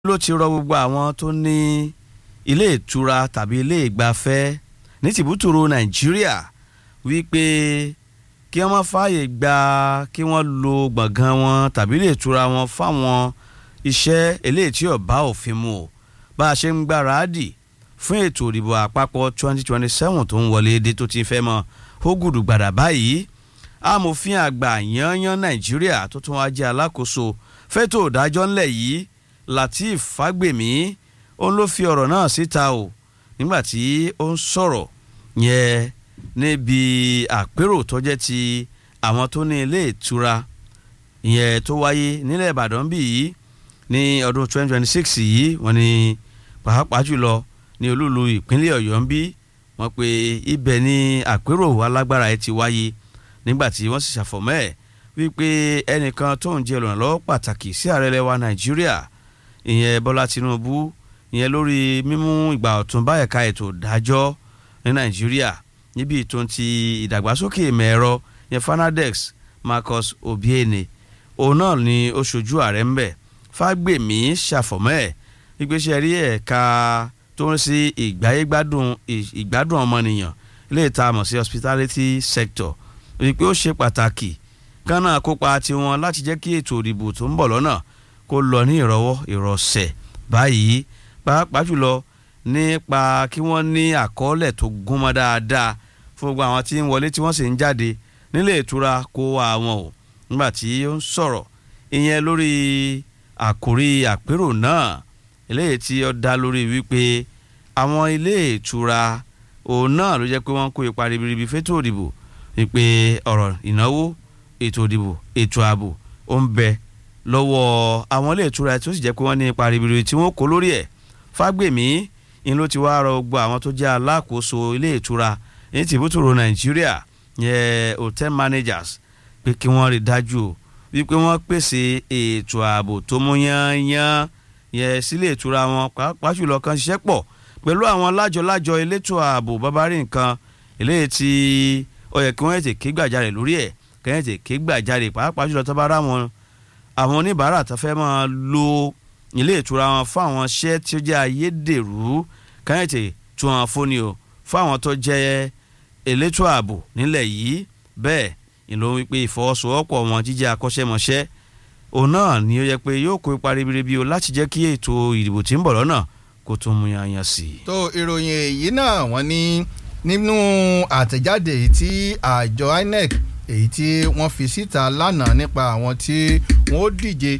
ló ti rọ gbogbo àwọn tó ní ilé ìtura tàbí ilé ìgbafẹ́ ní tìbútòrò nàìjíríà wípé kí wọ́n má fààyè gba kí wọ́n lo gbọ̀ngàn wọn tàbí ilé ìtura wọn fáwọn iṣẹ́ eléyìí tí ò bá òfin mu o bá a ṣe ń gbáradì fún ètò ìdìbò àpapọ̀ 2027 tó ń wọlé dé tó ti fẹ́ mọ́ ó gùdù gbàdà báyìí amòfin àgbà yanyan nàìjíríà tó tún wá jẹ́ alákòóso fẹ́tò ìdájọ́ ńlẹ̀ yìí lateef fagbemi òun ló fi ọ̀rọ̀ náà síta o nígbà tí ó ń sọ̀rọ̀ yẹn níbi àpérò tó jẹ́ ti àwọn tó ní ilé ìtura yẹn tó wáyé nílẹ̀ ìbàdàn bí yìí ní ọdún 2026 yìí wọ́n ní pàápàá jùlọ ní olúlu ìpínlẹ̀ ọ̀yọ́ ń bí wọ́n pe ibẹ̀ ní àpérò alágbára ẹ̀ ti wáyé nígbà tí wọ́n sì ṣàfọ̀mọ́ ẹ̀ wípé ẹnìkan tó ń jẹ́ olùrànlọ́wọ́ pàtàkì sí ààrẹ lẹ́wà nàìjíríà ìyẹn bọ́lá tinubu ìyẹn lórí mímú ìgbà ọ̀tun bá ẹ̀ka ètò ìdájọ́ ní nàìjíríà níbi ìtún ti ìdàgbàsókè ìmọ̀ ẹ̀rọ ìyẹn fanadex marcus obiene òun náà ni ó ṣojú ààrẹ ńbẹ fágbèmí ṣàfọ̀mọ́ ẹ̀ ìgbésẹ̀ rí ẹ̀ka tó ń sí ìgbáyégbádùn ìgbádùn ọmọnìyàn ilé ìta mọ̀ sí hospitality sector wípé ó ṣe pàtàkì kánà kópa tiwọn láti jẹ́ kí ètò ìdìbò tó ń bọ̀ lọ́nà kó lọ ní ìrọwọ́ ìrọsẹ̀ báyìí pàápàá jùlọ nípa kí wọ́n ní àkọọ́lẹ̀ tó gúnmọ́ dáadáa fún gbogbo àwọn tí ń wọlé tí wọ́n sì ń jáde nílé ìtura kó àwọn o nígbà tí ó ń sọ̀rọ̀ ìyẹn lórí àkórí àpérò náà eléyìí tí ó dá lórí wípé àwọn ilé ìtura òun náà ló jẹ́ pé wọ́n kó ipa ribiribi fétò ìdìbò wípé ọ̀rọ̀ ìnáwó ètò ìdìbò ètò ààbò ó ń bẹ lọ́wọ́ àwọn ilé ìtura tó sì jẹ́ pé wọ́n ní ipa ribiribi tí wọ́n kó lórí ẹ̀ fágbèmí ni ló ti wá rọ gbogbo àwọn tó jẹ́ alákòóso ilé ìtura ní tìbútòrò nàìjíríà yẹ hotel managers pé kí wọ́n rí dájú wípé wọ́n pèsè ètò ààbò tó mú yányán yẹ sílé ìtura wọn pàápàá jùlọ kan ṣiṣẹ́ pọ̀ pẹ̀lú àwọn lájọ-lájọ elétò ààbò bábárí nǹkan eléyìí tí ó yẹ kí wọ́n ètè ké gbàjarè lórí ẹ̀ kẹ́yìn ètè ké gbàjarè pàápàá jùlọ tó bá rà wọn àwọn oníbàárà tó fẹ́ máa lo ilé ìtura wọn fún àwọn iṣẹ́ tí ó jẹ́ ayédèrú kẹ́yìn ètè tú wọn fóni o fún àwọn tó jẹ́ elétò ààbò nílẹ̀ yìí bẹ́ẹ̀ ìlò wípé ìfọwọ́sowọ́pọ̀ wọn jíjẹ́ akọ́ṣẹ́mọṣẹ́ òun náà ni ó yẹ pé yóò kó ipa ribiribi o láti jẹ́ kí ètò ìdìbò tí ń bọ̀ lọ́nà kó tún mú yanyan sí i. tó ìròyìn èyí náà wọ́n ní nínú àtẹ̀jáde èyí tí àjọ INEC èyí tí wọ́n fi síta lánàá nípa àwọn tí wọ́n ó díje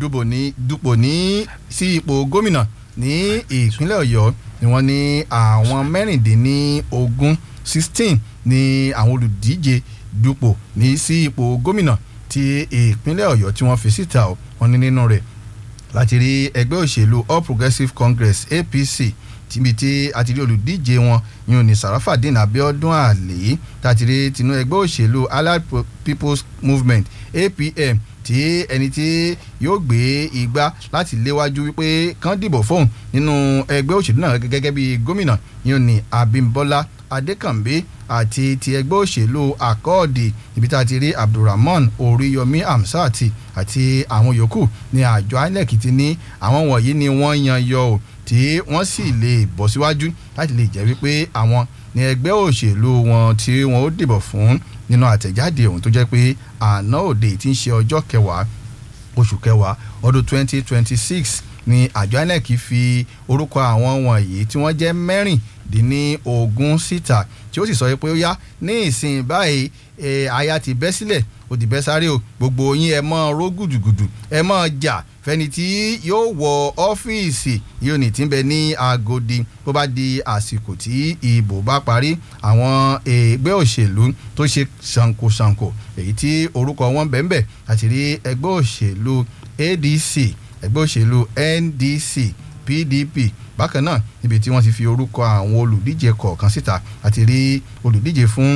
dupò ní sí ipò gómìnà ní ìpínlẹ̀ ọ̀yọ́ ni wọ́n ní àwọn mẹ́rìndínlógún sixteen ni àwọn olùdíje dupò ní sí ipò gómìnà ti ìpínlẹ̀ ọ̀yọ́ tí wọ́n fi síta wọ́n ní nínú rẹ̀ láti rí ẹgbẹ́ òṣèlú all progressives congress apc tíbi tí a ti rí olùdíje wọn yìí ní sarafadin abiodun ali tàti rí tinú ẹgbẹ́ òṣèlú allied people's movement apm tí ẹni tí yóò gbé igbá láti léwájú wípé kán dìbò fóun nínú ẹgbẹ́ òṣèlú náà gẹ́gẹ́ bí gómìnà yìí ní abimbola adékànbí àti ti ẹgbẹ́ òṣèlú akọ́ọ̀dì ibi tá a ti rí abdulrahman oríyọmí hamsat àti àwọn yòókù ní àjọ inec ti ní àwọn wọ̀nyí ni wọ́n yan yọ ò tí wọ́n sì lè bọ̀ síwájú láti lè jẹ́ wípé àwọn ní ẹgbẹ́ òṣèlú wọn tí wọ́n ó dìbò fún nínú àtẹ̀jáde ọ̀hún tó jẹ́ pé àná òde tí ń ṣe ọjọ́ kẹwàá oṣù kẹwàá ọdún twenty twenty six ni àjọ inec fi orúkọ àwọn wọ̀nyí tí wọ́n jẹ́ mẹ́rìndínlógún síta tí ó sì sọ pé ó yá ní ìsìn báyìí aya ti bẹ́ sílẹ̀ ó ti bẹ́ sáré o gbogbo yín ẹ mọ́ ró gùdùgùdù ẹ mọ́ jà fẹ́ni tí yóò wọ ọ́fíìsì yóò ní tí ń bẹ ní agodi bó bá di àsìkò tí ìbò bá parí àwọn ẹgbẹ́ òṣèlú tó ṣe ṣànkóṣànkó èyí tí orúkọ wọn bẹ́ẹ̀ àti rí ẹgbẹ́ òṣèlú adc ẹgbẹ́ òṣèlú ndc pdp bákan náà níbi tí wọ́n ti fi orúkọ àwọn olùdíje kọ̀ọ̀kan síta àti rí olùdíje fún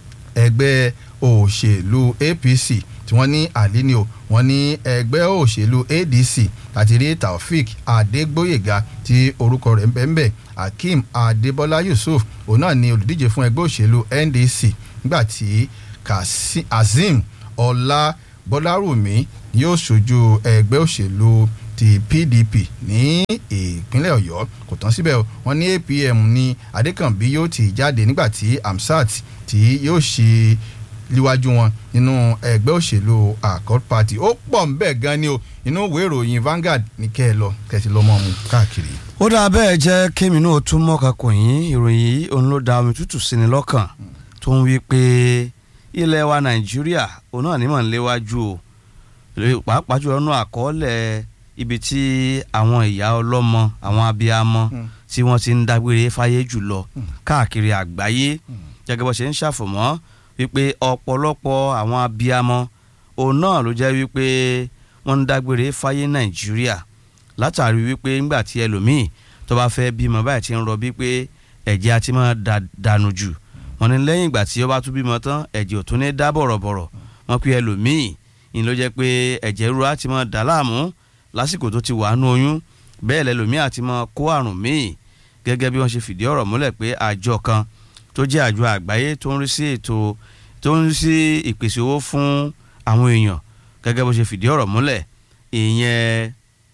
ẹgbẹ́ òṣèlú apc tí wọ́n ní àlíní o wọ́n ní ẹgbẹ́ òṣèlú adc àti rí taofik adégbóyèga tí orúkọ rẹ̀ ń bẹ ń bẹ hakeem adébọlá yusuf òun náà ni olùdíje fún ẹgbẹ́ òṣèlú ndc nígbà tí kazeem ọlá bọ́lárùmí yóò ṣojú ẹgbẹ́ òṣèlú ti PDP ní ìpínlẹ̀ Ọ̀yọ́ kò tán síbẹ̀ wọ́n ní APM ní Adékànbí yóò ti jáde nígbà tí Amsat tí yóò ṣe líwájú wọn nínú ẹgbẹ́ òṣèlú Accord Party ó pọ̀ ń bẹ̀ gan ni o inú ìwé ìròyìn Vanguard ní kẹ́ ẹ lọ kẹ́sì lọ́mọ mu káàkiri. ó dáa bẹ́ẹ̀ jẹ́ kémi náà tún mọ́ka kò yín ìròyìn yìí òun ló da omi tútù sí ni lọ́kàn tó ń wí pé ilẹ̀ wa Nàìjíríà òun náà ní mọ̀ ń léwájú o pàápàá jùlọ nínú àkọọ́lẹ̀ ibi tí àwọn ìyá ọlọ́mọ àwọn abiyamọ tí wọ́n ti ń dágbére fáyé jùlọ káàkiri àgbáyé gẹ́gẹ́ bó ṣe ń ṣàfọ̀mọ́ wípé ọ̀pọ̀lọpọ̀ àwọn abiyamọ òun náà ló jẹ́ wípé wọ́n ń dágbére fáyé Nàìjíríà látàrí wípé ńgbà tí ẹlòmíì tó bá fẹ́ bímọ báyìí ti ń rọbí pé ẹ̀jẹ̀ àti máa dànù jù wọ́n ní lẹ́yìn ìgbà tí ó bá tún bímọ tán ẹ̀jẹ̀ ò tún ní dá bọ̀rọ̀bọ̀rọ̀ wọ́n pe ẹlòmíì ní ló jẹ́ pé ẹ̀jẹ̀ ríru á ti máa dà láàmú lásìkò tó ti wà nú oyún bẹ́ẹ̀ lẹ́lòmíì àti máa kó àrùn míì gẹ́gẹ́ bí wọ́n ṣe fìdí ọ̀rọ̀ múlẹ̀ pé àjọ kan tó jẹ́ àjọ àgbáyé tó ń rí sí ètò tó ń rí sí ìpèsè owó fún àwọn èèyàn gẹ́gẹ́ bó ṣe fìdí ọ̀rọ̀ múlẹ̀ ìyẹn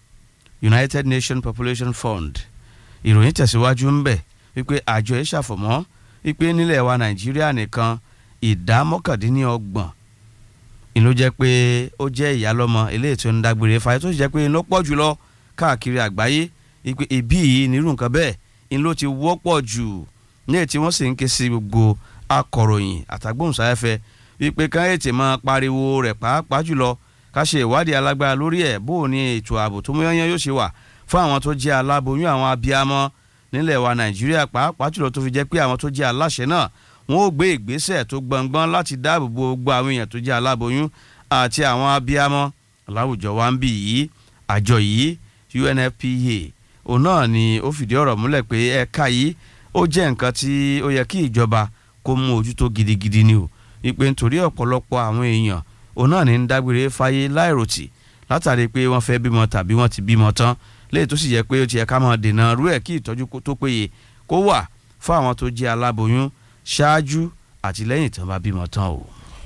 United Nations Population Fund ìròyìn tẹ̀síwájú ń bẹ̀ wípé àjọ yìí ṣàfọ̀mọ́ wípé nílẹ̀ wa Nàìjíríà nìkan ìdá mọ́kàndínlọ́gbọ̀n ìlú jẹ́ pé ó jẹ́ ìyálọ́mọ eléyìí tó ń dágbére fáyé tó sì jẹ́ pé ló pọ̀ jùlọ káàkiri àgbáyé wípé ibi yìí nírú nǹkan bẹ́ẹ̀ ìlú ti wọ́pọ̀ jù ní ètí wọ́n sì ń ké sí gbogbo akọ̀ròyìn àtàgbóhùnsáfẹ́fẹ́ wípé ká ètè máa pariwo rẹ̀ pàápàá jùlọ ká ṣe ìwádìí alágbára lórí ẹ̀ bó o ní ètò ààbò tó mú yányán yóò ṣe wà fún àwọn tó jẹ́ aláboyún àwọn abiyamọ nílẹ̀ wa nàìjíríà pàápàá jùlọ tó fi jẹ́ pé àwọn tó jẹ́ aláṣẹ náà wọ́n ó gbé ìgbésẹ̀ tó gbọ̀ngbọ́n láti dáàbò bo gbogbo àwọn èèyàn tó jẹ́ aláboyún àti àwọn abiyamọ láwùjọ wa ń bì yìí àjọ yìí UNFPA òun náà ni ó fìdí ọ̀rọ̀ múlẹ̀ pé ẹ̀ka yìí ó jẹ́ nǹkan tí ó yẹ kí ìjọba kó mú ojútó gidigidi ni o wípé nítorí ọ̀pọ̀lọpọ̀ àwọn èèyàn òun náà ní ń dágbére fáyé láìròtì látàrí pé wọ́n fẹ́ bímọ tàbí wọ́n ti bímọ tán léyìí tó sì yẹ pé ó ti yẹ ká máa dènà rú ẹ̀ kí ìtọ́jú tó péye kó wà fún àwọn tó jẹ́ aláboyún ṣáájú àti lẹ́yìn tán bá bímọ tán o.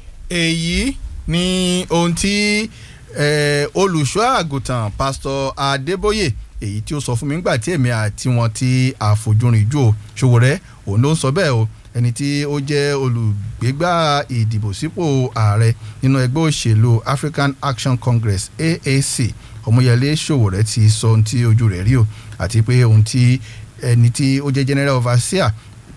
èyí ni ohun tí olùṣọ́ àgùntàn pásítọ̀ Adébóyè èyí tí ó sọ fún mi nígbà tí èmi àti wọn ti àfojúrin jù ó Ṣòwòrẹ́ òun ló ń sọ bẹ́ẹ̀ o ẹni tí ó jẹ́ olùgbégbá ìdìbò sípò ààrẹ nínú ẹgbẹ́ òṣèlú African Action Congress AAC Ọmọyẹlé Ṣòwòrẹ́ ti sọ ohun tí ojú rẹ̀ rí o àti pé ohun tí ẹni tí ó jẹ́ general overseer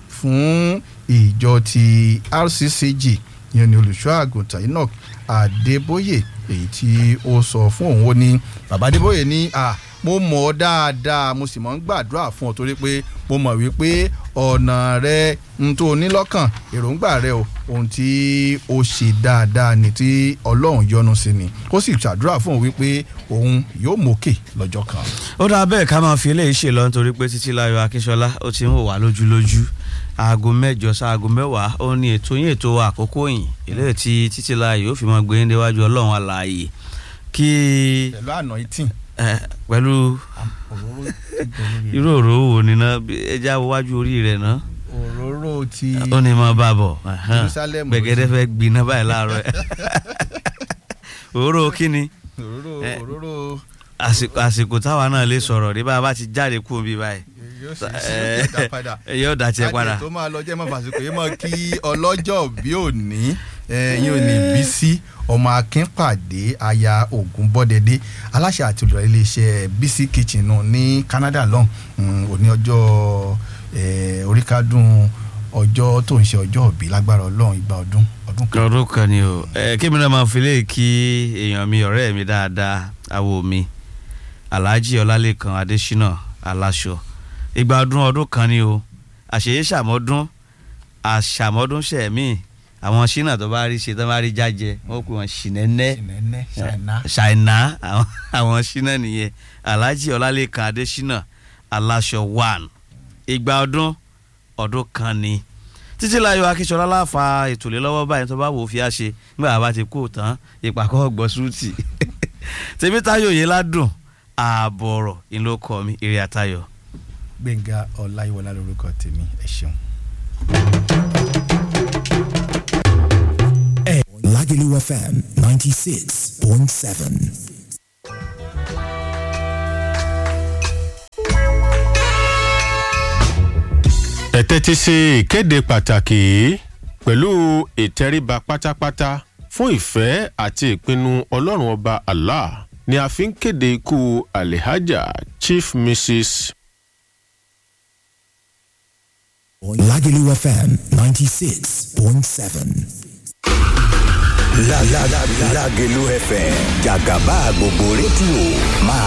fún ìjọ ti RCCG yẹn ni olùṣọ́ àgùntàn Enoch Adébóyè èyí tí ó sọ fún òun ó ní bàbá Adébóyè ní à mo mọ̀ ọ́ dáadáa mo sì mọ̀ ń gbàdúrà fún ọ torí pé mo mọ̀ wípé ọ̀nà rẹ ń tó ní lọ́kàn èròǹgbà rẹ o ohun tí ó ṣe dáadáa ni tí ọlọ́run yọ́nú sí ni ó sì ṣàdúrà fún òun wípé òun yóò mókè lọ́jọ́ kan. ó dáa bẹ́ẹ̀ ká máa fi eléyìí ṣe lọ nítorí pé Títílayọ̀ Akínsọ́lá ó ti ń wò wá lójúlójú aago mẹ́jọ sáago mẹ́wàá ó ní ètò yín ètò àkókò yìí eléyìí tí Títílayọ̀ yóò fi máa gbé yín déwájú ọlọ́run alààyè kí. pẹ̀lú àná ìtìn pẹ̀lú irú òró wo ni ná ẹja wájú orí rẹ̀ ná. òróró ti ó ní máa bá bọ̀ Jerusalem gbẹ̀gẹ́dẹ́ fẹ́ gbiná báyìí láàárọ̀ ẹ̀ òróró kíni òróró òróró àsìkò táwa náà lè sọ̀rọ̀ ní bá a bá ti jáde kú bí báyìí yóò sì sí ìdá padà yóò dá tiẹ̀ padà. káàdì tó máa lọ jẹ́ mọ́ fàṣíkò yìí mọ́ kí ọlọ́jọ́ bí òní yín ò ní bí sí ọmọ akínpàdé aya ògúnbọ́dẹdẹ aláṣẹ àti olùdarí iléeṣẹ́ bc kitchen náà ní Canada lọ́hùn òní ọjọ́ oríkádùn ọjọ́ tó ń ṣe ọjọ́ òbí lágbára ọlọ́run ìgbà ọdún ọdún kan. ọdún kan ni o kí mi náà máa fi lè kí èèyàn mi ọ̀rẹ́ mi dáadáa awo mi Alhaji Ọlálékan Adésínà aláṣọ ìgbà ọdún ọdún kan ni o àṣeyé ṣàmọ́dún àṣàmọ́dún ṣẹ̀mí àwọn ṣínà tó bá rí ṣe tó bá rí jájẹ wọn pè wọn ṣìnẹ́nẹ́ ṣìnẹ́nẹ́ ṣàìná. ṣàìná àwọn ṣínà nìyẹn Alhaji Ọlálékan Adésínà aláṣọ one ìgbà ọdún ọdún kan ni Títílayọ̀ Akínsọ́lá láfa ètò lé lọ́wọ́ báyìí tó bá wò ó fi á ṣe nígbà bá ti kú tán ìpàkọ́ ọgbọ́n súùtì Tèmítáyọ̀ yìí ládùn ààbọ̀rọ̀ ìlókọ mi eré àtayọ̀. Gbẹ̀ngà Ọláyíwọlá lórúkọ tèmi ẹ ṣeun. Lagelu FM 96.7. ẹ tẹ́tí sí ìkéde pàtàkì yìí pẹ̀lú ìtẹríba pátápátá fún ìfẹ́ àti ìpinnu ọlọ́run ọba allah ni a fi ń kéde ikú alihaja chief mrs Lagelu FM 96.7. La la la Lagelu FM Jagaba gbogbo rédíò máa